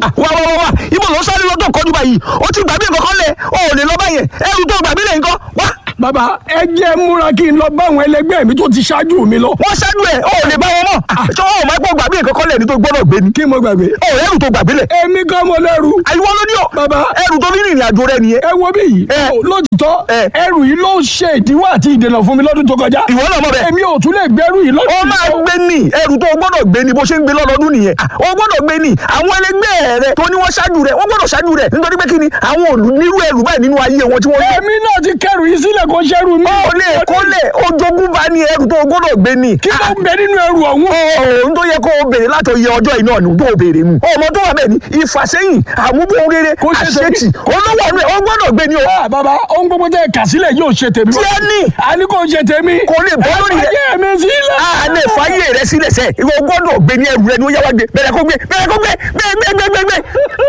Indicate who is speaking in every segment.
Speaker 1: wá wá wá wá ibo ló ń sáré lọ tó kọjú báyìí ó ti gbàgbé nǹkan kan lẹ̀ ó ò lè lọ báyẹn ẹrù tó gbàgbé lẹ̀ nǹkan wá.
Speaker 2: bàbá ẹ jẹ́ múra kí n lọ bá àwọn ẹlẹgbẹ́ mi tó ti ṣáájú mi lọ.
Speaker 1: wọ́n ṣáájú ẹ̀ ó ò lè bá wọn mọ̀ ṣé ó máa gbọ́ gbàgbé nǹkan kan lẹ̀ ní tó gbọ́dọ̀ gbé ni.
Speaker 2: kí mo gbàgbé.
Speaker 1: ó ẹrù tó gbàgbé lẹ̀.
Speaker 2: èmi kan mo lẹ́rù.
Speaker 1: àyíwọ́ ló ní ọ.
Speaker 2: Bàbá.
Speaker 1: ẹrù tó ní ìrìn àjò rẹ nìyẹn.
Speaker 2: ẹ wo bí yìí.
Speaker 1: Ẹ.
Speaker 2: lóòótọ́
Speaker 1: Ẹ.
Speaker 2: ẹrù yìí ló ṣe ìdíwọ́ àti ìdènà fún mi lọ́dún tó kọjá.
Speaker 1: ìwọ náà mọ̀ bẹ́ẹ̀.
Speaker 2: èmi ò tún lè gbẹ́rù yìí lọ́dún
Speaker 1: ó máa gbé ní ẹrù tó o gbọ́dọ̀ gbé ní bó ṣe ń gbé lọ́dọọdún nìyẹn ó gbọ́dọ̀ gbé ní àwọn ẹlẹgbẹ́ rẹ tó ní wọ́n ṣáájú rẹ wọ́n gbọ́dọ̀ ṣáájú rẹ nítorí pé kí ni àwọn òlù nírú ẹrù báyìí nínú ayé wọn tí wọ́n ní.
Speaker 2: èmi náà ti kẹrù yìí sílẹ̀ kó ṣẹ́rù mi.
Speaker 1: ó lè kó lè ojogún bá ní ẹrù tó o gbọ́dọ̀ gbé ní.
Speaker 2: kí ló ń bẹ nínú ẹrù ọ̀hún.
Speaker 1: ohun tó yẹ kó o béèrè láti oyè ọjọ́ iná ni tó o béèrè mu. ọmọ tó wà bẹ́ẹ̀ ni ìfàsẹ́yìn àmúbọ̀n rere
Speaker 2: Kó ṣe tèmi.
Speaker 1: àṣetì olówó ọ̀nà ẹ̀ ó gbọ́dọ̀ gbé ní o.
Speaker 2: Ah, bàbá ohun gbogbo tẹ kà sílẹ̀ yóò ṣe tèmi.
Speaker 1: tí ẹ ní
Speaker 2: a ní kò ṣe tèmi.
Speaker 1: kò lè bọ́ lórí rẹ.
Speaker 2: ẹ mi sílẹ̀.
Speaker 1: a lè fàyè rẹ sílẹ̀ sẹ́ ìwọ gbọ́dọ̀ gbé ní ẹrù rẹ ni ó yá wá gbé bẹ̀rẹ̀ kó gbé bẹ̀rẹ̀ kó gbé gbé gbé gbé gbé gbé.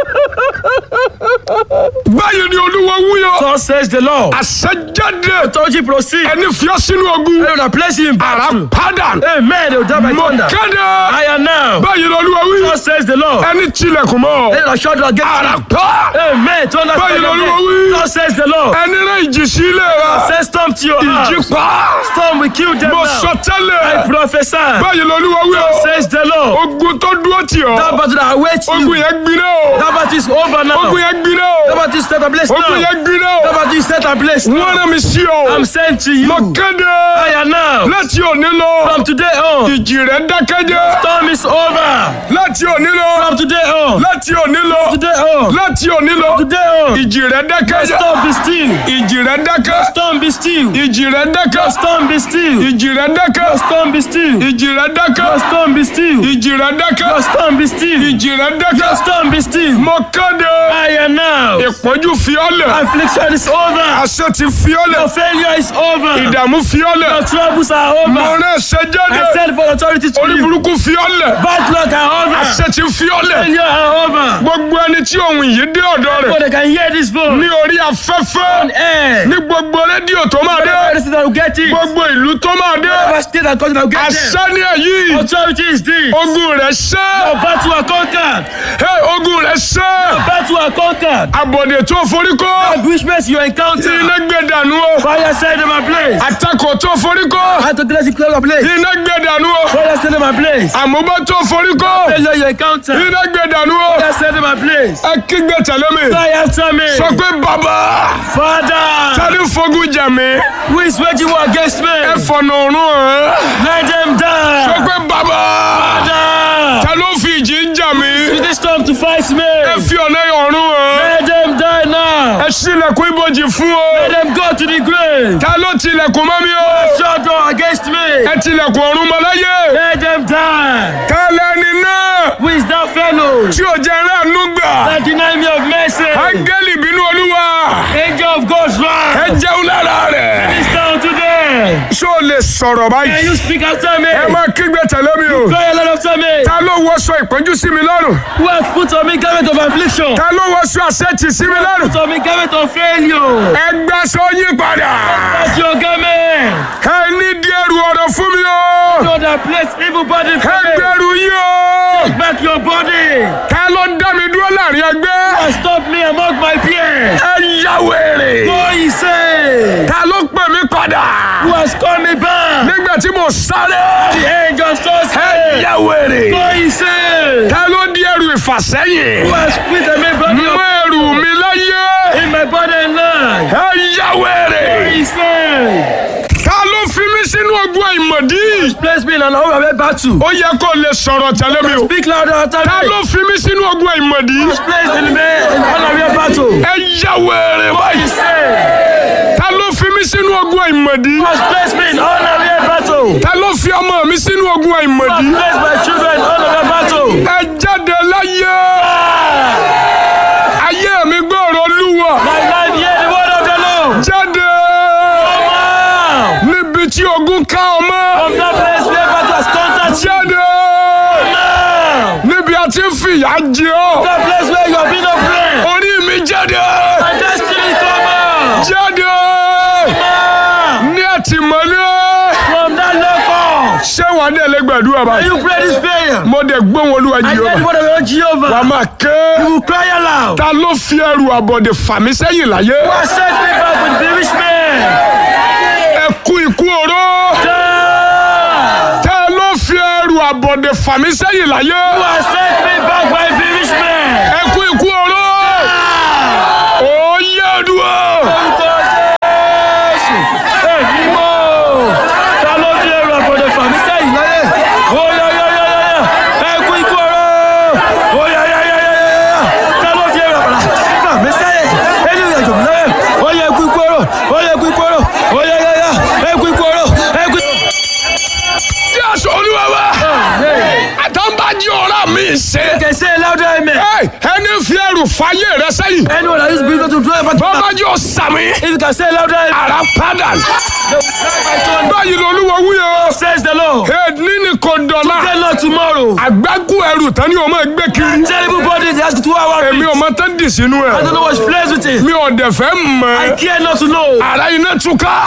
Speaker 2: báyìí ni olúwa wúyọ.
Speaker 3: Thus says the Lord.
Speaker 2: àṣẹjáde
Speaker 3: Authority proceed.
Speaker 2: ẹni fiyọ sínú ogun.
Speaker 3: They will place you in
Speaker 2: ara
Speaker 3: battle.
Speaker 2: padà.
Speaker 3: Amen. They will die by
Speaker 2: mo
Speaker 3: thunder.
Speaker 2: kéde.
Speaker 3: I am now.
Speaker 2: báyìí ni olúwa wí.
Speaker 3: Thus says the Lord.
Speaker 2: ẹni tilẹ̀kùn mọ́.
Speaker 3: They will shut against
Speaker 2: ara
Speaker 3: you.
Speaker 2: pa.
Speaker 3: Amen. Thunder
Speaker 2: Báyìí
Speaker 3: strike
Speaker 2: l'Olúwa
Speaker 3: again.
Speaker 2: wí.
Speaker 3: Thus says the Lord.
Speaker 2: ẹni rẹ ìjì sí ilé rẹ.
Speaker 3: Say storm to your
Speaker 2: ìjì
Speaker 3: house.
Speaker 2: pa.
Speaker 3: Storm will kill them
Speaker 2: mo
Speaker 3: now.
Speaker 2: sọ
Speaker 3: I
Speaker 2: tẹ́lẹ̀.
Speaker 3: prophesy.
Speaker 2: báyìí ni olúwa wí o.
Speaker 3: Says the Lord.
Speaker 2: ogun tó dúró tì
Speaker 3: That
Speaker 2: ọ́.
Speaker 3: battle that awaits
Speaker 2: ogun
Speaker 3: you.
Speaker 2: yẹn gbiná o.
Speaker 3: That battle is over now.
Speaker 2: ogun yẹn gbiná
Speaker 3: That
Speaker 2: o.
Speaker 3: battle is set ablaze
Speaker 2: ogun
Speaker 3: now.
Speaker 2: yẹn gbiná
Speaker 3: That
Speaker 2: o.
Speaker 3: battle is set ablaze
Speaker 2: wọ́n
Speaker 3: now.
Speaker 2: rán mi sí ọ.
Speaker 3: I'm sent to you.
Speaker 2: mo kéde.
Speaker 3: I am now.
Speaker 2: láti òní lọ.
Speaker 3: From today on.
Speaker 2: ìjì rẹ̀ dákẹ́jẹ́.
Speaker 3: Storm is over.
Speaker 2: láti òní lọ.
Speaker 3: From today on.
Speaker 2: láti òní lọ.
Speaker 3: Today on.
Speaker 2: láti òní lọ.
Speaker 3: Today on.
Speaker 2: ìjì rẹ̀ dákẹ́jẹ́.
Speaker 3: Storm be still.
Speaker 2: ìjì rẹ̀ dákẹ́.
Speaker 3: Storm be still.
Speaker 2: ìjì rẹ̀ dákẹ́.
Speaker 3: Storm be still.
Speaker 2: ìjì rẹ̀ dákẹ́.
Speaker 3: Storm be still.
Speaker 2: ìjì rẹ̀ dákẹ́.
Speaker 3: Storm be still.
Speaker 2: ìjì rẹ̀ dákẹ́.
Speaker 3: Storm be still.
Speaker 2: ìjì rẹ̀ dákẹ́.
Speaker 3: Storm be still.
Speaker 2: mo kéde.
Speaker 3: I am now.
Speaker 2: ìpọ́njú fi ọ́ lẹ̀.
Speaker 3: Affliction is over.
Speaker 2: àṣẹ ti fi ọ́ lẹ̀.
Speaker 3: Your failure is over.
Speaker 2: ìdààmú fi ọ́ lẹ̀.
Speaker 3: Your troubles are
Speaker 2: mo
Speaker 3: over.
Speaker 2: rán ẹsẹ̀ jáde.
Speaker 3: I said for authority to
Speaker 2: orí
Speaker 3: you.
Speaker 2: burúkú fi ọ́ lẹ̀.
Speaker 3: Bad luck are over.
Speaker 2: àṣẹ ti fi ọ́ lẹ̀.
Speaker 3: Failure are over.
Speaker 2: gbogbo ẹni tí ohun yìí dé ọ̀dọ̀
Speaker 3: So
Speaker 2: rẹ̀
Speaker 3: they can hear this voice.
Speaker 2: ní orí afẹ́fẹ́
Speaker 3: Eh.
Speaker 2: ní gbogbo rédíò tó máa dé
Speaker 3: Every state that will get it.
Speaker 2: gbogbo ìlú tó máa dé
Speaker 3: Every state that country that will get them.
Speaker 2: àṣẹ ní èyí
Speaker 3: Authority is this.
Speaker 2: ogun rẹ̀ ṣẹ́
Speaker 3: Your battle are conquered.
Speaker 2: Hey, ogun rẹ̀ ṣẹ́
Speaker 3: Your battle are conquered.
Speaker 2: àbọ̀dè tó forí kó
Speaker 3: Ambushments you encounter.
Speaker 2: iná gbé dànù o
Speaker 3: Fire set them ablaze.
Speaker 2: àtakò tó forí kó
Speaker 3: I to bless you close ablaze.
Speaker 2: iná gbé dànù o
Speaker 3: Fire set them ablaze.
Speaker 2: àmúbá tó forí kó
Speaker 3: Failure you encounter.
Speaker 2: iná gbé dànù o
Speaker 3: Fire set them ablaze.
Speaker 2: ẹ kígbe tẹ̀lé mi
Speaker 3: Fire after me.
Speaker 2: sọ pé bàbá
Speaker 3: Father,
Speaker 2: tani fogun jà mí
Speaker 3: who is waging war against me?
Speaker 2: ẹ fọ̀nà ọ̀run hàn
Speaker 3: Let them
Speaker 2: sọ
Speaker 3: die.
Speaker 2: pé bàbá
Speaker 3: Father,
Speaker 2: ta ló fi ìjì ń jà mí
Speaker 3: use this storm to fight me.
Speaker 2: ẹ fi ọ̀nà ọ̀run hàn
Speaker 3: Let them die now.
Speaker 2: ẹ ṣílẹ̀kùn ibojì fún o
Speaker 3: Let them go to the grave.
Speaker 2: ta ló tilẹ̀kùn mọ́ mi o
Speaker 3: Shut door against me.
Speaker 2: ẹ tilẹ̀kùn ọ̀run mọ́ láyé
Speaker 3: Let them die.
Speaker 2: ta lẹni náà
Speaker 3: Who is that fellow
Speaker 2: tí ò jẹ́ ráàánú gbà
Speaker 3: that deny me of mercy?
Speaker 2: áńgẹ́lì bínú olúwa
Speaker 3: Angel of God's
Speaker 2: ẹ
Speaker 3: wrath.
Speaker 2: jẹun lára rẹ̀
Speaker 3: This down today.
Speaker 2: ṣó o lè sọ̀rọ̀
Speaker 3: Can
Speaker 2: báyìí
Speaker 3: you speak after me?
Speaker 2: ẹ máa kígbe tẹ̀lé mi o
Speaker 3: Cry a lot after me.
Speaker 2: ta ló wọṣọ ìpọ́njú sí mi lọ́rùn
Speaker 3: Who has put on me garment of affliction?
Speaker 2: ta ló wọṣọ àṣetì sí mi lọ́rùn
Speaker 3: Put on me garment of failure.
Speaker 2: ẹ gbà sọ yín padà
Speaker 3: That's your garment.
Speaker 2: ẹ ní díẹ̀ ru ọ̀rọ̀ fún mi o
Speaker 3: So that place evil body
Speaker 2: ẹ
Speaker 3: from me.
Speaker 2: gbẹrù yín o
Speaker 3: Take back your body.
Speaker 2: ta ló dá mi dúró láàrin ẹgbẹ́
Speaker 3: And stop me among my peers.
Speaker 2: ẹ yá wèrè
Speaker 3: Go ye say.
Speaker 2: ta ló pè mí padà
Speaker 3: Who has called me back?
Speaker 2: nígbà tí mo sáré
Speaker 3: The angel so
Speaker 2: ẹ
Speaker 3: say.
Speaker 2: yá wèrè
Speaker 3: Go ye say.
Speaker 2: ta ló di ẹrù ìfàsẹ́yìn
Speaker 3: Who has put a me body
Speaker 2: mú
Speaker 3: of
Speaker 2: ẹrù mi láyé
Speaker 3: in my body and life?
Speaker 2: ẹ yá wèrè
Speaker 3: Go ye say.
Speaker 2: ta ló fi mí sínú ogun àìmọ̀dí
Speaker 3: Place me in an overwhelming battle.
Speaker 2: ó yẹ kó lè sọ̀rọ̀ tẹ̀lé mi o
Speaker 3: Speak louder after
Speaker 2: ta
Speaker 3: me.
Speaker 2: ló fi mí sínú ogun àìmọ̀dí
Speaker 3: Place in me in an overwhelming battle.
Speaker 2: ẹ yá wèrè
Speaker 3: Go
Speaker 2: báyìí
Speaker 3: ye say.
Speaker 2: ta ló fi mí sínú ogun àìmọ̀dí
Speaker 3: Who has placed me in an overwhelming battle?
Speaker 2: ta ló fi ọmọ mi sínú ogun
Speaker 3: Who has
Speaker 2: àìmọ̀dí
Speaker 3: placed my children in an overwhelming battle?
Speaker 2: ẹ jáde láyé ayé mi gbọ́rọ̀ olúwa
Speaker 3: My life hear the word of the Lord.
Speaker 2: jáde
Speaker 3: Come out.
Speaker 2: níbi tí ogun ká ọmọ
Speaker 3: From that place where battle has conquered you.
Speaker 2: jáde
Speaker 3: Now.
Speaker 2: níbi a ti ń fìyà jẹ ọ́
Speaker 3: That place where you have been oppressed.
Speaker 2: orí mi jáde
Speaker 3: My destiny come out.
Speaker 2: jáde
Speaker 3: Now.
Speaker 2: ní àtìmọ́lé
Speaker 3: From that local.
Speaker 2: ṣé wàá dẹ̀ lè gbàdúrà
Speaker 3: Can
Speaker 2: báyìí
Speaker 3: you pray this prayer?
Speaker 2: mo dẹ̀ gbóhùn olúwa
Speaker 3: I
Speaker 2: yìí
Speaker 3: hear the
Speaker 2: ọba
Speaker 3: word of the Lord
Speaker 2: wà á
Speaker 3: Jehovah.
Speaker 2: máa ké
Speaker 3: You will cry aloud.
Speaker 2: ta ló fi ẹrù àbọ̀dè fà mí sẹ́yìn láyé
Speaker 3: Who has sent me back with the rich man?
Speaker 2: ẹ kú ikú oró
Speaker 3: God!
Speaker 2: ta ló fi ẹrù àbọ̀dè fà mí sẹ́yìn láyé
Speaker 3: Who has sent me back by the rich man?
Speaker 2: ẹ kú ikú oró ó yẹ dúró
Speaker 3: Orúkọ Jésù. Èmi mọ̀. Ta ló fi ẹrù àbọ̀dẹ̀ fà mí sẹ́yìn láyé? Ó yá yá yá yá yá. Ẹ kú ikú ọ̀rọ̀. Ó yá yá yá yá yá yá. Ta ló fi ẹrù àbọ̀dẹ̀ fà mí sẹ́yìn? Ẹni ìrìn àjò mi láyé. Ó yá ẹ kú ikú ọ̀rọ̀. Ó yá ẹ kú ikú ọ̀rọ̀. Ó yá yá yá. Ẹ kú ikú ọ̀rọ̀. Ẹ kú ikú
Speaker 2: jésù olúwa wa àtàǹbàjì ọ̀rá mi ṣe
Speaker 3: Can say louder amen.
Speaker 2: Ẹ, ẹni fi ẹrù fàyè rẹ sẹ́yìn
Speaker 3: Anyone that is bigger to draw back to
Speaker 2: bọ́bájì ọ̀sàmì
Speaker 3: If you can say louder amen.
Speaker 2: àrà padà
Speaker 3: They will cry by thunder.
Speaker 2: báyìí lolúwa wúyọ
Speaker 3: Says the Lord.
Speaker 2: èdè ní kò dọ̀la
Speaker 3: Tell Lord tomorrow.
Speaker 2: àgbákù ẹrù tán ni o máa gbé kiri
Speaker 3: Terrible body they ask you to our
Speaker 2: èmi ò
Speaker 3: feet.
Speaker 2: máa tán dì sínú
Speaker 3: I don't
Speaker 2: ẹ
Speaker 3: know what's plays with it.
Speaker 2: mi ò dẹ̀ fẹ́
Speaker 3: I
Speaker 2: mọ̀
Speaker 3: care not to know.
Speaker 2: ara iná túká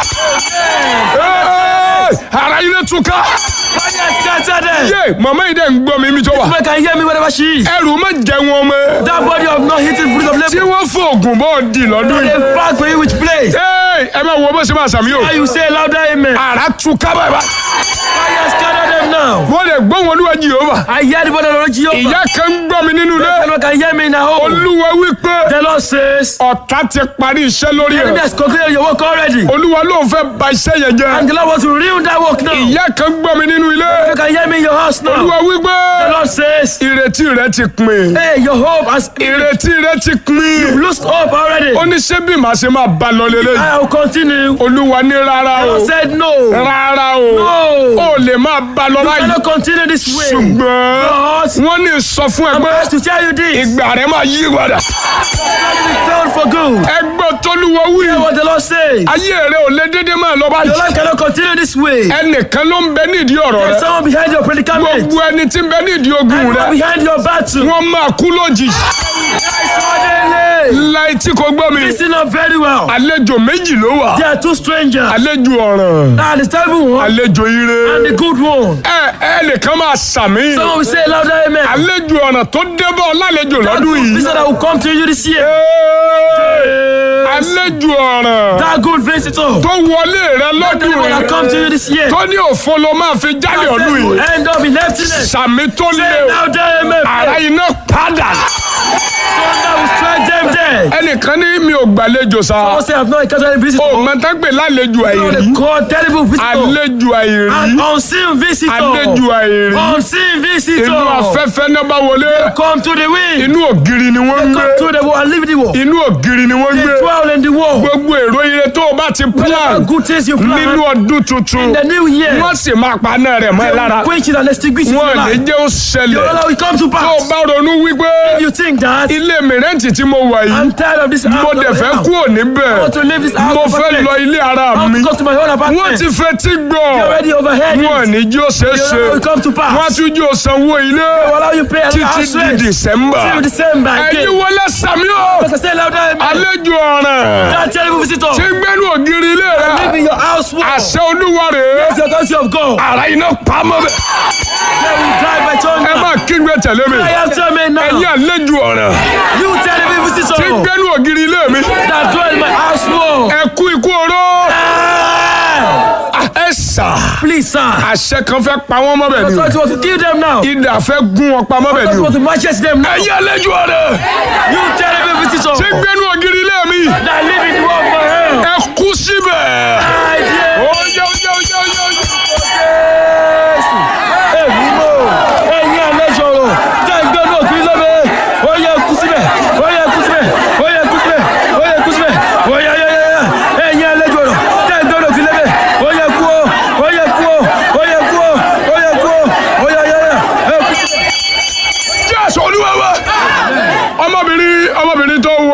Speaker 2: Ẹ́ẹ̀, ara iná túká
Speaker 3: Fire scatter them.
Speaker 2: yé màmá yìí dẹ̀ ń gbọ́ mi mi tó wà
Speaker 3: Woman can hear me wherever she is.
Speaker 2: ẹrù má jẹ wọn mọ́
Speaker 3: That body of not hitting fruit of
Speaker 2: tí
Speaker 3: labor.
Speaker 2: wọ́n fòògùn bọ́ di lọ́dún yìí
Speaker 3: They fight for you which place.
Speaker 2: Ẹ́ẹ̀, ẹ máa wọ bó ṣe máa sàmì o
Speaker 3: How you say louder amen.
Speaker 2: ara túká bàbá
Speaker 3: Fire scatter them now.
Speaker 2: wọ́n lè gbọ́ wọn olúwa Jèhófà
Speaker 3: I hear the body of the Lord Jehovah.
Speaker 2: ìyá kan ń gbọ́ mi nínú ilé
Speaker 3: Anyone can hear me in a home.
Speaker 2: olúwa wípé
Speaker 3: The Lord says,
Speaker 2: ọ̀tá ti parí iṣẹ́ lórí
Speaker 3: enemy
Speaker 2: ẹ̀
Speaker 3: has concluded your work already.
Speaker 2: olúwa ló ń fẹ́ ba iṣẹ́ yẹn jẹ́
Speaker 3: And the Lord wants to ruin that work now. You
Speaker 2: ìyá kan gbọ́ mi nínú ilé
Speaker 3: can hear me in your house now.
Speaker 2: olúwa wípé
Speaker 3: The Lord says,
Speaker 2: ìrètí rẹ ti pin
Speaker 3: hey, your hope has
Speaker 2: ìrètí rẹ ti pin
Speaker 3: lost hope already.
Speaker 2: ó ní ṣé bí màá ṣe máa bá lọ lélẹ̀
Speaker 3: I will continue.
Speaker 2: olúwa ní rárá
Speaker 3: The
Speaker 2: o
Speaker 3: Lord said no.
Speaker 2: rárá o
Speaker 3: No.
Speaker 2: ó lè máa bá lọ
Speaker 3: I
Speaker 2: báyìí
Speaker 3: cannot continue this way.
Speaker 2: ṣùgbọ́n
Speaker 3: But
Speaker 2: wọ́n ní sọ fún ẹ
Speaker 3: I'm
Speaker 2: pé
Speaker 3: asked to tell you this.
Speaker 2: ìgbà rẹ máa yí padà
Speaker 3: God will return for good.
Speaker 2: ẹgbẹ́ tólúwa wí
Speaker 3: Hear what the Lord says.
Speaker 2: ayé rẹ ò lè dédé máa lọ
Speaker 3: Your
Speaker 2: báyìí
Speaker 3: life cannot continue this way.
Speaker 2: ẹnìkan ló ń bẹ nídìí ọ̀rọ̀
Speaker 3: There's
Speaker 2: rẹ
Speaker 3: someone behind your predicament.
Speaker 2: gbogbo ẹni tí ń bẹ nídìí ogun
Speaker 3: Anyone
Speaker 2: rẹ
Speaker 3: behind your battle.
Speaker 2: wọ́n máa kú lójijì
Speaker 3: Suddenly.
Speaker 2: láì tí kò gbọ́ mi
Speaker 3: Listen up very well.
Speaker 2: àlejò méjì ló wà
Speaker 3: There are two strangers.
Speaker 2: àlejò ọ̀ràn
Speaker 3: Ah, the terrible one
Speaker 2: àlejò ire
Speaker 3: and the good one.
Speaker 2: ẹ ẹnìkan máa sàmì
Speaker 3: Someone will say louder amen.
Speaker 2: àlejò ọ̀ràn tó débọ̀ lálejò
Speaker 3: That
Speaker 2: lọ́dún
Speaker 3: good
Speaker 2: yìí
Speaker 3: visitor that will come to you this year.
Speaker 2: Ẹ́ẹ̀, àlejò ọ̀ràn
Speaker 3: That good visitor.
Speaker 2: tó wọlé rẹ
Speaker 3: That
Speaker 2: lọ́dún
Speaker 3: one that come to you
Speaker 2: yìí
Speaker 3: this year.
Speaker 2: tó ní òfo ló máa fi jálè
Speaker 3: That
Speaker 2: ọdún
Speaker 3: will
Speaker 2: yìí
Speaker 3: end up in emptiness.
Speaker 2: sàmì tó lé
Speaker 3: Say
Speaker 2: o
Speaker 3: louder amen.
Speaker 2: ara iná padà
Speaker 3: Thunder will strike them dead.
Speaker 2: ẹnìkan ní mi ò gbàlejò sa
Speaker 3: Someone say I've not encountered a
Speaker 2: o
Speaker 3: visitor.
Speaker 2: mọ̀tàgbé lálejò
Speaker 3: No,
Speaker 2: àìrí
Speaker 3: they call terrible visitor.
Speaker 2: àlejò àìrí
Speaker 3: An unseen visitor.
Speaker 2: àlejò àìrí
Speaker 3: Unseen
Speaker 2: inú
Speaker 3: visitor.
Speaker 2: afẹ́fẹ́ náà bá wọlé
Speaker 3: Come to the wind.
Speaker 2: inú ògiri ni wọ́n ń
Speaker 3: Come
Speaker 2: gbé
Speaker 3: to the wall and leave the wall.
Speaker 2: inú ògiri ni wọ́n ń
Speaker 3: They
Speaker 2: gbé
Speaker 3: dwell in the wall.
Speaker 2: gbogbo èrò ire tó o bá ti
Speaker 3: Whatever
Speaker 2: plan
Speaker 3: good things you plan
Speaker 2: nínú ọdún tuntun
Speaker 3: in the new year.
Speaker 2: wọ́n sì máa paná rẹ̀ mọ́ ẹ lára
Speaker 3: Quench it and extinguish it in
Speaker 2: wọn
Speaker 3: your
Speaker 2: ò ní
Speaker 3: life.
Speaker 2: jẹ́ ó ṣẹlẹ̀
Speaker 3: Your Lord will come to
Speaker 2: tó o
Speaker 3: pass.
Speaker 2: bá ronú wípé
Speaker 3: If you think that
Speaker 2: ilé mìrẹ́ǹtì tí mo wà yìí
Speaker 3: I'm tired of this
Speaker 2: mo
Speaker 3: house,
Speaker 2: dẹ̀ fẹ́
Speaker 3: I
Speaker 2: kú òní bẹ́ẹ̀
Speaker 3: want to leave this house.
Speaker 2: mo
Speaker 3: of
Speaker 2: fẹ́
Speaker 3: apartment.
Speaker 2: lọ ilé ara
Speaker 3: I want
Speaker 2: mi
Speaker 3: to go to my own
Speaker 2: wọ́n
Speaker 3: apartment.
Speaker 2: ti fetí gbọ́
Speaker 3: You already overheard
Speaker 2: wọn ò
Speaker 3: it.
Speaker 2: ní jí ó ṣeé
Speaker 3: Your
Speaker 2: ṣe
Speaker 3: Lord will come to pass.
Speaker 2: wọ́n á tún jí ó sanwó ilé
Speaker 3: will allow you pay
Speaker 2: títí
Speaker 3: house
Speaker 2: di
Speaker 3: rent
Speaker 2: December
Speaker 3: till December
Speaker 2: ẹ̀yin
Speaker 3: again.
Speaker 2: wọlé sàmí o
Speaker 3: Because I say louder, amen.
Speaker 2: àlejò ọ̀ràn
Speaker 3: That terrible visitor.
Speaker 2: tí ń gbẹ́nu ògiri ilé rẹ
Speaker 3: Live in your house wall.
Speaker 2: àṣẹ olúwa rèé
Speaker 3: It's the country of God.
Speaker 2: ara iná pamọ́ bẹ́ẹ̀
Speaker 3: They will die by
Speaker 2: ẹ
Speaker 3: thunder.
Speaker 2: má kígbe tẹ̀lé mi
Speaker 3: I am telling me
Speaker 2: ẹ̀yin
Speaker 3: now.
Speaker 2: àlejò ọ̀ràn
Speaker 3: You terrible
Speaker 2: tí ń
Speaker 3: visitor
Speaker 2: gbẹ́nu ògiri ilé mi
Speaker 3: that dwell in my house wall.
Speaker 2: ẹ kú ikú oró
Speaker 3: Ah!
Speaker 2: ẹ sà
Speaker 3: Please, sir.
Speaker 2: àṣẹ kan fẹ́ pa wọ́n mọ́ bẹ́ẹ̀
Speaker 3: I
Speaker 2: ni o
Speaker 3: thought you want to kill them now. I
Speaker 2: idà fẹ́ gún wọn pa mọ́ bẹ́ẹ̀
Speaker 3: thought
Speaker 2: ni
Speaker 3: you
Speaker 2: o
Speaker 3: want to matches them now.
Speaker 2: ẹ̀yin àlejò ọ̀ràn
Speaker 3: You terrible visitor
Speaker 2: tí ń gbẹ́nu ògiri ilé mi
Speaker 3: that live in the world for hell.
Speaker 2: ẹ kú síbẹ̀.
Speaker 3: I dare
Speaker 2: ó yẹ ó yẹ ó yẹ ó yẹ ó yẹ.
Speaker 3: Jésù. Èmi mọ̀. Ẹ̀yin àlejò ọ̀rọ̀ tẹ́ ń gbé ní òkú lóbe. Ó yẹ kú síbẹ̀. Ó yẹ kú síbẹ̀. Ó yẹ kú síbẹ̀. Ó yẹ kú síbẹ̀. Ó yẹ yẹ yẹ yẹ. Ẹ̀yin àlejò ọ̀rọ̀ tẹ́ ń gbé ní òkú lóbe. Ó yẹ kú o. Ó yẹ kú o. Ó yẹ kú o. Ó yẹ kú o. Ó yẹ yẹ yẹ. Ẹ kú síbẹ̀.
Speaker 2: jésù olúwa wa ọmọbìnrin ọmọbìnrin tó wo lóyún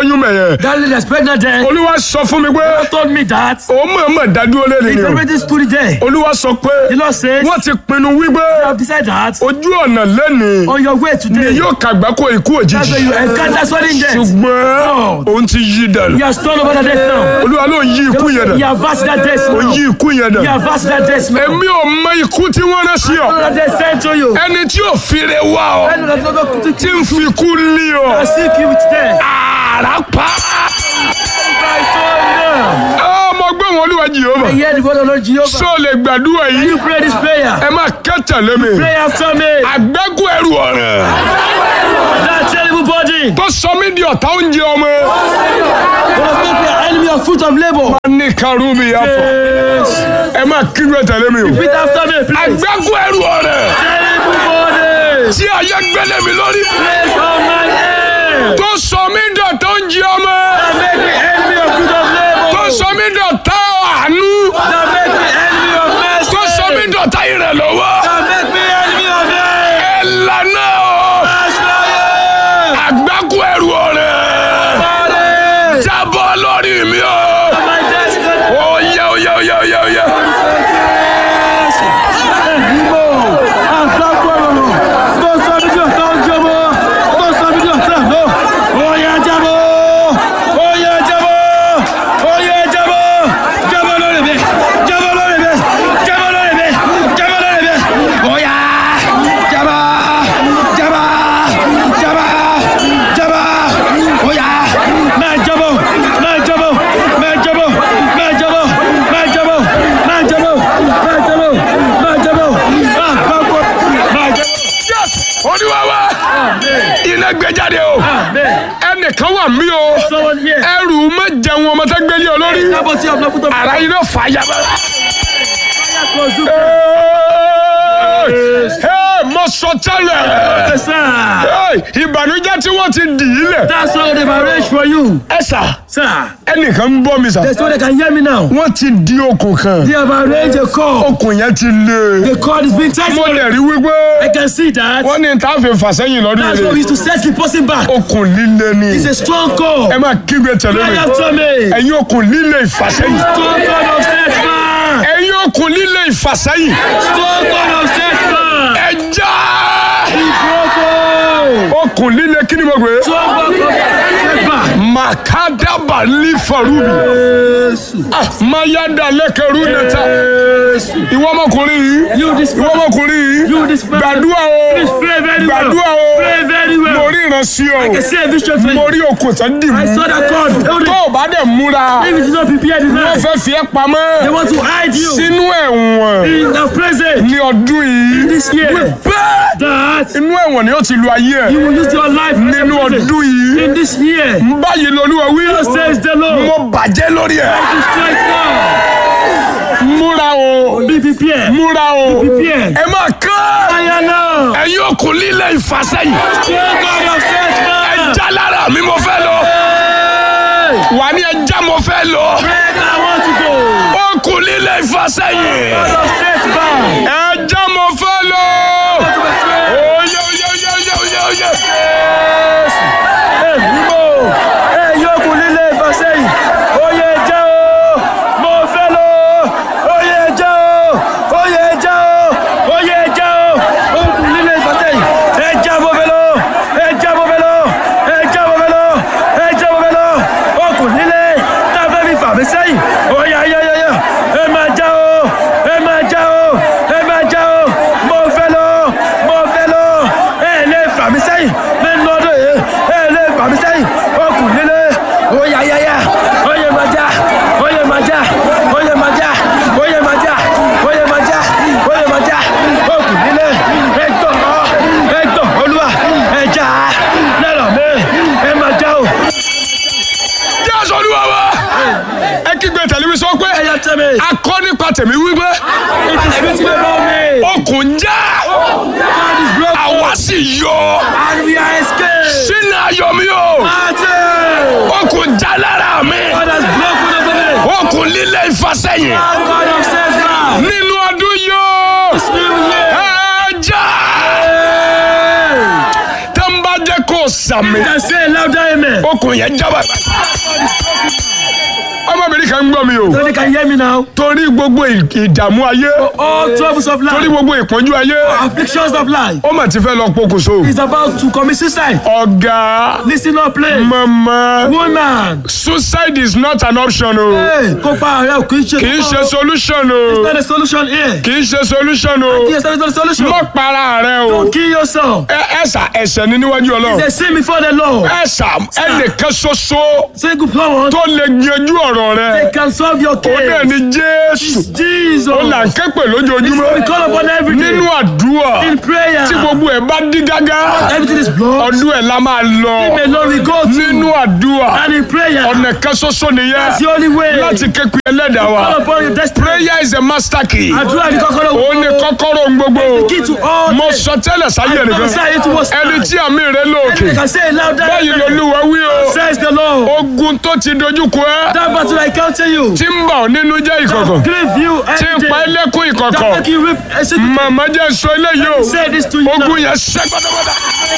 Speaker 2: lóyún mẹ̀yẹ
Speaker 3: That lady that's pregnant there
Speaker 2: olúwa sọ fún mi pé
Speaker 3: told me that
Speaker 2: ó mọ̀ọ́mọ̀ dádúró lé
Speaker 3: he
Speaker 2: nìyẹn
Speaker 3: already stood there.
Speaker 2: olúwa sọ pé
Speaker 3: The Lord says,
Speaker 2: wọ́n ti pinnu wípé
Speaker 3: you have decided that
Speaker 2: ojú ọ̀nà lẹ́nìí
Speaker 3: on your way
Speaker 2: ni
Speaker 3: today,
Speaker 2: yóò kàgbákò ikú
Speaker 3: that's
Speaker 2: òjijì
Speaker 3: where you encounter sudden death.
Speaker 2: ṣùgbọ́n òun ti yí dànù
Speaker 3: You have stolen over that death now.
Speaker 2: olúwa ló yí ikú yẹn
Speaker 3: You
Speaker 2: dànù
Speaker 3: have vast that death
Speaker 2: ó
Speaker 3: now.
Speaker 2: yí ikú yẹn
Speaker 3: You
Speaker 2: dànù
Speaker 3: have vast that death now.
Speaker 2: èmi ò mọ ikú tí wọ́n rán sí ọ
Speaker 3: That death sent to you.
Speaker 2: ẹni tí ò fire wá ọ
Speaker 3: I know that God to
Speaker 2: tí ń fi ikú lé ọ
Speaker 3: I seek you with death.
Speaker 2: àrà pa
Speaker 3: My son now.
Speaker 2: ọmọ gbé wọn olúwa jehova
Speaker 3: I hear the word of Lord Jehovah.
Speaker 2: sọ lè gbàdúrà
Speaker 3: Can
Speaker 2: yìí
Speaker 3: you pray this prayer?
Speaker 2: ẹ máa kẹtàlé mi
Speaker 3: Pray after me.
Speaker 2: àgbẹ́kù ẹrù ọ̀ràn
Speaker 3: That terrible body
Speaker 2: tó sọ mí di ọ̀tá oúnjẹ ọmọ
Speaker 3: will make me an enemy of fruit of labor.
Speaker 2: ní karùn mi yà fọ
Speaker 3: Yes.
Speaker 2: ẹ máa kígbe tẹ̀lé mi o
Speaker 3: Repeat after me, please.
Speaker 2: àgbẹ́kù ẹrù ọ̀ràn
Speaker 3: Terrible body.
Speaker 2: tí ayé gbélé mi lórí
Speaker 3: Place on my head.
Speaker 2: tó sọ mí di ọ̀tá oúnjẹ ọmọ
Speaker 3: That make me enemy of fruit of
Speaker 2: tó
Speaker 3: labor.
Speaker 2: sọ mí di ọ̀tá àánú
Speaker 3: That make me enemy of mercy.
Speaker 2: tó sọ mí di ọ̀tá ìrànlọ́wọ́
Speaker 3: That make me enemy of hate.
Speaker 2: ẹ lànà o
Speaker 3: Fire.
Speaker 2: àgbẹ́kù ẹrù ọ̀ràn
Speaker 3: Body.
Speaker 2: jábọ́ lórí mi o
Speaker 3: My destiny.
Speaker 2: oyè oyè oyè oyè oyè. Yes! Olúwa wa iná gbé jáde o ẹnìkan wà mí o
Speaker 3: Someone here.
Speaker 2: ẹrù má jẹun ọmọ tó gbélé ọ lórí
Speaker 3: Kábọ̀tì ọ̀bùnà kútó.
Speaker 2: ara iná fàyà bá.
Speaker 3: Consume.
Speaker 2: Hey, mo sọ tẹ́lẹ̀
Speaker 3: Yes, sir.
Speaker 2: Hey, ìbànújẹ́ tí wọ́n ti dì í lẹ̀.
Speaker 3: That's all they've arranged for you.
Speaker 2: ẹ sà
Speaker 3: Sir,
Speaker 2: ẹnìkan ń bọ́ mi sà.
Speaker 3: there's no they can hear me now.
Speaker 2: wọ́n ti di okùn kan
Speaker 3: They have arranged a call.
Speaker 2: okùn yẹn ti lé.
Speaker 3: The call is being tight.
Speaker 2: mo lè rí wípé
Speaker 3: I can see that.
Speaker 2: wọ́n ní tá a fi fà sẹ́yìn lọ́dún
Speaker 3: That's why we
Speaker 2: yìí.
Speaker 3: used to set the person back.
Speaker 2: okùn líle ni
Speaker 3: It's a strong call.
Speaker 2: ẹ máa kígbe tẹ̀lé
Speaker 3: Cry
Speaker 2: mi.
Speaker 3: after me.
Speaker 2: ẹ̀yin okùn líle ìfàsẹ́yìn.
Speaker 3: Strong call of setback.
Speaker 2: ẹ̀yin okùn líle ìfàsẹ́yìn.
Speaker 3: Strong call of setback.
Speaker 2: ẹ já.
Speaker 3: Broken.
Speaker 2: okùn líle kí ni mo gbé.
Speaker 3: Strong call of setback.
Speaker 2: makadaba lifarubi. Ah, mayada lẹkẹrú nẹta. ìwọ ọmọkùnrin yìí.
Speaker 3: You this
Speaker 2: ìwọ ọmọkùnrin yìí.
Speaker 3: You this man.
Speaker 2: gbàdúrà
Speaker 3: Please
Speaker 2: o.
Speaker 3: pray very well.
Speaker 2: gbàdúrà o.
Speaker 3: Pray very well.
Speaker 2: mo rí ìránṣẹ́
Speaker 3: I can
Speaker 2: o.
Speaker 3: see a vision for
Speaker 2: mo
Speaker 3: you.
Speaker 2: rí okùn tán dì
Speaker 3: I
Speaker 2: mú.
Speaker 3: saw that cord. Hold
Speaker 2: tó
Speaker 3: it.
Speaker 2: o bá dẹ̀ múra.
Speaker 3: If it is not prepared
Speaker 2: wọ́n
Speaker 3: enough,
Speaker 2: fẹ́ fi ẹ́
Speaker 3: they
Speaker 2: pamọ́.
Speaker 3: want to hide you
Speaker 2: sínú ẹ̀wọ̀n.
Speaker 3: in the present.
Speaker 2: ní ọdún yìí.
Speaker 3: This year,
Speaker 2: bẹ́ẹ̀.
Speaker 3: that
Speaker 2: inú ẹ̀wọ̀n ni ó ti lu ayé
Speaker 3: you
Speaker 2: ẹ̀.
Speaker 3: will use your life in
Speaker 2: nínú
Speaker 3: the present.
Speaker 2: ọdún yìí.
Speaker 3: In this year,
Speaker 2: báyìí lolúwa wí.
Speaker 3: God says the Lord.
Speaker 2: mo bàjẹ́ lórí ẹ̀.
Speaker 3: Strike now.
Speaker 2: múra o.
Speaker 3: Be prepared.
Speaker 2: múra o.
Speaker 3: prepared.
Speaker 2: ẹ máa kán.
Speaker 3: Fire now.
Speaker 2: ẹ̀yin okùn líle ìfàsẹ́yìn.
Speaker 3: Strong God of setback.
Speaker 2: ẹja lára mi mo fẹ́ lọ.
Speaker 3: Hey.
Speaker 2: wà ní ẹja mo fẹ́ lọ.
Speaker 3: Break, I want to go.
Speaker 2: okùn líle ìfàsẹ́yìn.
Speaker 3: God of setback.
Speaker 2: ẹja mo fẹ́ lọ. oyè oyè oyè oyè oyè oyè.
Speaker 3: Hey, Igbo. Hey, yòókù líle ìfàsẹ́yìn. Oyè jẹ́ o. Mo fẹ́ lọ. Oyè jẹ́ o. Oyè jẹ́ o. Oyè jẹ́ o. Yòókù líle ìfàsẹ́yìn. Ẹ jẹ́ mo fẹ́ lọ. Ẹ jẹ́ mo fẹ́ lọ. Ẹ jẹ́ mo fẹ́ lọ. Ẹ jẹ́ mo fẹ́ lọ. Yòókù líle tá a fẹ́ fi fà mí sẹ́yìn. Oyè ayẹyẹyẹ. Ẹ máa já o. Ẹ máa já o. Ẹ máa já o. Mo fẹ́ lọ. Mo fẹ́ lọ. Ẹ lè fà mí sẹ́yìn. Nínú ọdún yìí. Ẹ lè fà mí sẹ́yìn. Yòókù líle. Oyè ayẹyẹ. Oyè máa já. Oyè máa já. Oyè máa já. Oyè máa já. Oyè máa já. Oyè máa já. Yòókù líle. Ẹ gbọ́. Ẹ gbọ́. Olúwa. Ẹ já. Lẹ́rọ̀ mi. Ẹ máa já o.
Speaker 2: jésù olúwa wa. ẹ kígbe tẹlifíṣàn pé
Speaker 3: Ẹ yá tẹ́ mi.
Speaker 2: akọ nípa tèmi wípé
Speaker 3: It is written about me.
Speaker 2: okùn já
Speaker 3: God is broken.
Speaker 2: àwa sì yọ
Speaker 3: And we are escaped.
Speaker 2: sínú ayọ̀ mi o
Speaker 3: Martin.
Speaker 2: okùn já lára mi
Speaker 3: God has broken over me.
Speaker 2: okùn líle ìfàsẹ́yìn
Speaker 3: God of setback.
Speaker 2: nínú ọdún yóò
Speaker 3: New year.
Speaker 2: ẹ já
Speaker 3: Hey.
Speaker 2: tó ń bá jẹ́ kó o sàmì
Speaker 3: can say louder amen.
Speaker 2: okùn yẹn jábà. ọmọbìnrin kan ń gbọ́ mi o
Speaker 3: So they can hear me now.
Speaker 2: torí gbogbo ì- ìdààmú ayé
Speaker 3: All troubles of
Speaker 2: torí
Speaker 3: life,
Speaker 2: gbogbo ìpọ́njú ayé
Speaker 3: afflictions of life,
Speaker 2: ó mà ti fẹ́ lọ pokùnso.
Speaker 3: is about to commit suicide.
Speaker 2: ọ̀gá
Speaker 3: Listen up, play.
Speaker 2: mama
Speaker 3: Woman,
Speaker 2: suicide is not an option o
Speaker 3: hey, kópa ààrẹ ò kì í ṣe
Speaker 2: kì í ṣe
Speaker 3: kókó.
Speaker 2: solution
Speaker 3: It's
Speaker 2: o
Speaker 3: not a solution here.
Speaker 2: kì í ṣe solution o
Speaker 3: Yes, that is not a solution.
Speaker 2: mọ para rẹ o
Speaker 3: Don't kill yourself.
Speaker 2: ẹ ẹsà ẹ̀ṣẹ̀ ní níwájú Ọlọ́run
Speaker 3: They sin before the Lord.
Speaker 2: ẹsà ẹnìkan ṣoṣo
Speaker 3: Say good power.
Speaker 2: tó lè yanjú ọ̀rọ̀
Speaker 3: They
Speaker 2: rẹ
Speaker 3: can solve your
Speaker 2: ó bẹ́ẹ̀
Speaker 3: case.
Speaker 2: ni Jésù
Speaker 3: Jesus.
Speaker 2: ó là ń ké pè
Speaker 3: We
Speaker 2: lójoojúmọ́
Speaker 3: call upon every
Speaker 2: nínú
Speaker 3: day.
Speaker 2: àdúrà
Speaker 3: In prayer.
Speaker 2: tí gbogbo ẹ̀ bá dí gágá
Speaker 3: Everything is blocked.
Speaker 2: ọdún ẹ̀ la máa lọ
Speaker 3: Him alone we go
Speaker 2: nínú
Speaker 3: to.
Speaker 2: àdúrà
Speaker 3: And in prayer.
Speaker 2: ọ̀nà kan ṣoṣo nìyẹn
Speaker 3: That's the only way.
Speaker 2: láti ké pè ẹlẹ́dàá wa
Speaker 3: Call upon your destiny.
Speaker 2: prayer is a master key
Speaker 3: Àdúrà ní kọ́kọ́rọ́
Speaker 2: ó ní kọ́kọ́rọ́ ohun gbogbo
Speaker 3: Key to all
Speaker 2: mo
Speaker 3: things.
Speaker 2: sọ tẹ́lẹ̀ sáyé nìkan
Speaker 3: Prophesy it was
Speaker 2: ẹni
Speaker 3: time.
Speaker 2: tí àmì rẹ lóòkè
Speaker 3: They can say it louder.
Speaker 2: báyìí lolúwa wí o
Speaker 3: Says the Lord.
Speaker 2: ogun tó ti dojúkọ ẹ
Speaker 3: That battle I counter you.
Speaker 2: tí ń bà ọ́ nínú jẹ́ ìkọ̀kọ̀
Speaker 3: Grieve you
Speaker 2: tí ń
Speaker 3: every
Speaker 2: pa
Speaker 3: day.
Speaker 2: ẹlẹ́kùn
Speaker 3: That
Speaker 2: ìkọ̀kọ̀
Speaker 3: make you reap. I said,
Speaker 2: màmá jẹ́ sọ eléyìí o
Speaker 3: Say this to you now.
Speaker 2: ogun yẹn ṣẹ́ pátápátá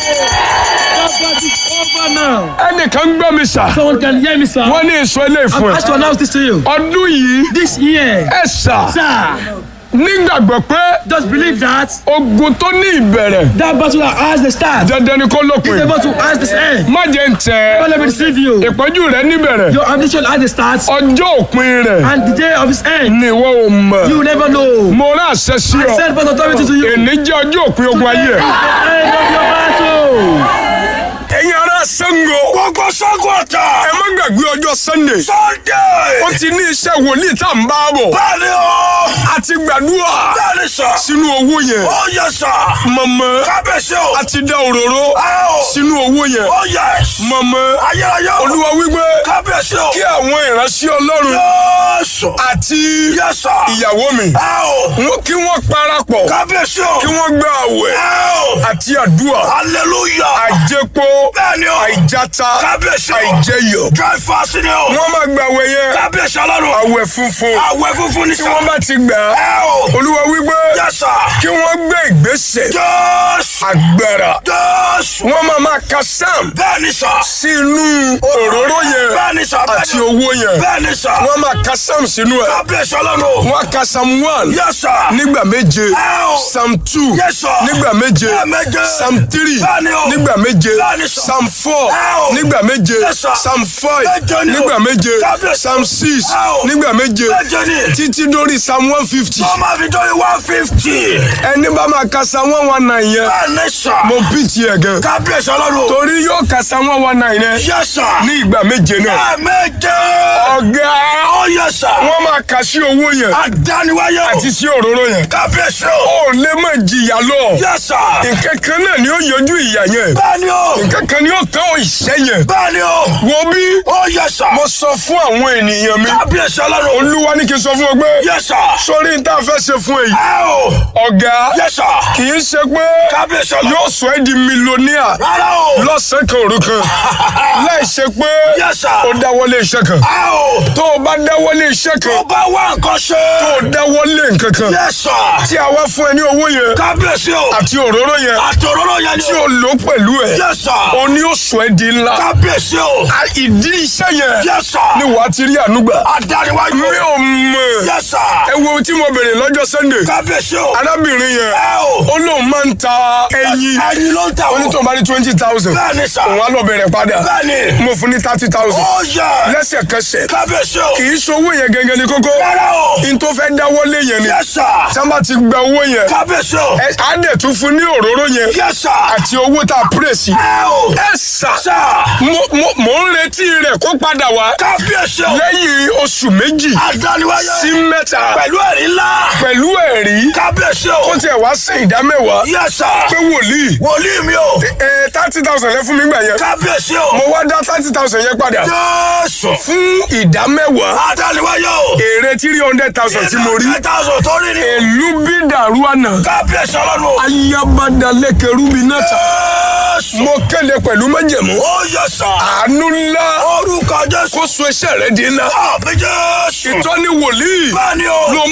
Speaker 3: That battle is over now.
Speaker 2: ẹnìkan ń gbọ́ mi sà
Speaker 3: Someone can hear me, sir.
Speaker 2: wọ́n ní ìsọ eléyìí fún
Speaker 3: I'm
Speaker 2: ẹ
Speaker 3: asked to announce this to you.
Speaker 2: ọdún yìí
Speaker 3: This year,
Speaker 2: ẹ sà
Speaker 3: sir,
Speaker 2: nígbàgbọ́ pé
Speaker 3: just believe that
Speaker 2: ogun tó ní ìbẹ̀rẹ̀
Speaker 3: that battle that has the start
Speaker 2: dandan ni kó
Speaker 3: is
Speaker 2: lópin
Speaker 3: able to has the end.
Speaker 2: má jẹ́ ń tẹ̀
Speaker 3: Don't let me deceive you.
Speaker 2: ìpọ́njú rẹ níbẹ̀rẹ̀
Speaker 3: Your ambition has the start
Speaker 2: ọjọ́ òpin rẹ̀
Speaker 3: and the day of its end.
Speaker 2: ni ìwọ ò mọ̀
Speaker 3: You never know.
Speaker 2: mo rán àṣẹ sí ọ
Speaker 3: Send for authority to you.
Speaker 2: èní jẹ́ ọjọ́ òpin ogun ayé ẹ̀.
Speaker 3: End of your battle.
Speaker 2: ẹ̀yin ará Ṣàngó. gbogbo Ṣàngó ọ̀tá. ẹ má gbàgbé ọjọ́ Sunday. Sunday. ó ti ní iṣẹ́ wòlíì tá à ń bá bọ̀. bẹ́ẹ̀ni o. a ti gbàdúrà. bẹ́ẹ̀ni sà. sínú owó yẹn. ó yẹ sà. mọ̀mọ́. kábíyèsí o. a ti dá òróró. sínú owó yẹn. ó yẹ. mọ̀mọ́. ayérayé o. olúwa wípé. kábíyèsí o. kí àwọn ìránṣẹ́ ọlọ́run. yẹ́sọ̀. àti. yẹ́sà. ìyàwó mi. wọ́n kí wọ́n parapọ̀. kábíyèsí o. kí wọ́n gba àwẹ̀. àti àdúrà. hallelujah. àjẹpọ̀. bẹ́ẹ̀ni o. àìjáta. kábíyèsí o. àìjẹyọ. dry fast ni o. wọ́n máa gba àwẹ̀ yẹn. kábíyèsí ọlọ́run. àwẹ̀ funfun. àwẹ̀ funfun ni sọ. tí wọ́n bá ti gbà. olúwa wípé. yẹ́sà. kí wọ́n gbé ìgbésẹ̀. jésù. agbára. jésù. wọ́n máa máa ka sam. bẹ́ẹ̀ni sọ. sínú òróró yẹn. bẹ́ẹ̀ni sọ. àti owó yẹn. bẹ́ẹ̀ni sọ. wọ́n máa ka sam sínú ẹ̀. kábíyèsí ọlọ́run. wọ́n á ka sam one. yẹ́sà. nígbà méje. sam two. yẹ́sà. nígbà méje. méje. sam three. bẹ́ẹ̀ni o. nígbà méje. bẹ́ẹ̀ni sọ. sam four. nígbà méje. yẹ́sà. sam five. méje ni o. nígbà méje. kábíyèsí. sam six. nígbà méje. méje ni. títí dórí sam one fifty. wọ́n máa fi dórí one fifty. ẹni bá máa ka sam one one nine yẹn. bẹ́ẹ̀ni sọ. mo bí tiẹ̀ gan. kábíyèsí ọlọ́run. torí yóò ka sam one one nine yẹn. yẹ́sà. ní ìgbà méje náà. méje. ọ̀gá. ó yẹ́sà. wọ́n máa kà sí owó yẹn. àdániwáyé o. àti sí òróró yẹn. kábíyèsí o. ó lè má jìyà lọ. yẹ́sà. nǹkan kan náà ni ó yọjú ìyà yẹn. bẹ́ẹ̀ni o. nǹkan kan ni ó tán ìṣẹ́ yẹn. bẹ́ẹ̀ni o. wo bí. ó yẹ́sà. mo sọ fún àwọn ènìyàn mi. kábíyèsí ọlọ́run. olúwa ní kí n sọ fún ọ pé. yẹ́sà. sórí n tá a fẹ́ ṣe fún èyí. ẹ o. ọ̀gá. yẹ́sà. kì í ṣe pé. kábíyèsí ọlọ́run. yóò sọ ẹ́ di mílíọ̀nìà. rárá o. lọ́sàn-án kan òru kan. láì ṣe pé. yẹ́sà. ó dáwọ́lé iṣẹ́ kan. ẹ o. tó o bá dáwọ́lé iṣẹ́ kan. tó bá wá nǹkan ṣe. tó o dáwọ́lé nǹkan kan. yẹ́sà. tí a wá fún ẹ ní owó yẹn. kábíyèsí o. àti òróró yẹn. àti òróró yẹn ni. tí o lò pẹ̀lú ẹ. yẹ́sà. o ní o sọ ẹ́ di ńlá. kábíyèsí o. a ìdí iṣẹ́ yẹn. yẹ́sà. ni wàá ti rí ànúgbà. adániwájú. mi ò mọ̀. yẹ́sà. ẹ wo tí mo bèrè lọ́jọ́ Sunday. kábíyèsí o. arábìnrin yẹn. ẹ o. ó lóun máa ń ta ẹyin. ẹyin ló ń ta o. onítọ̀ bá ní twenty thousand. bẹ́ẹ̀ni sà. òun á lọ bẹ̀rẹ̀ padà. bẹ́ẹ̀ni. mo fún ní thirty thousand. ó yẹ. lẹ́sẹ̀kẹsẹ̀. kábíyèsí o. kì í ṣowó yẹn gẹ́gẹ́ ní kókó. rárá o. n tó fẹ́ dáwọ́lé yẹn ni. yẹ́sà. sábà ti gba owó yẹn. kábíyèsí o. ẹ á dẹ̀ tún fún ní òróró yẹn. yẹ́sà. àti owó tá a pírèsì. ẹ o. ẹ sà. sà. mo mo mo ń retí rẹ̀ kó padà wá. kábíyèsí o. lẹ́yìn oṣù méjì. àdániwáyé. sí mẹ́ta. pẹ̀lú ẹ̀rí ńlá. pẹ̀lú ẹ̀rí. kábíyèsí o. kó tiẹ̀ wá sí ìdámẹ́wàá. yẹ́sà. pé wòlíì. wòlíì mi o. ẹ thirty thousand lẹ fún mi gbà yẹn. kábíyèsí o. mo wá dá thirty thousand yẹn padà. yẹ́sù. fún ìdámẹ́wàá. àdániwáyé o. èrè three hundred thousand tí mo rí. three hundred thousand tó rí ni. èlú bí dàrú àná. kábíyèsí ọlọ́run. ayabadalẹ́kẹ̀rú mi náà ta. yẹ́sù. mo kéde pẹ̀lú májẹ̀mú. ó yẹ sà. àánú ńlá. orúkọ jésù. kó so iṣẹ́ rẹ di ńlá. àbí jésù. ìtọ́ni wòlíì. bẹ́ẹ̀ni o. ló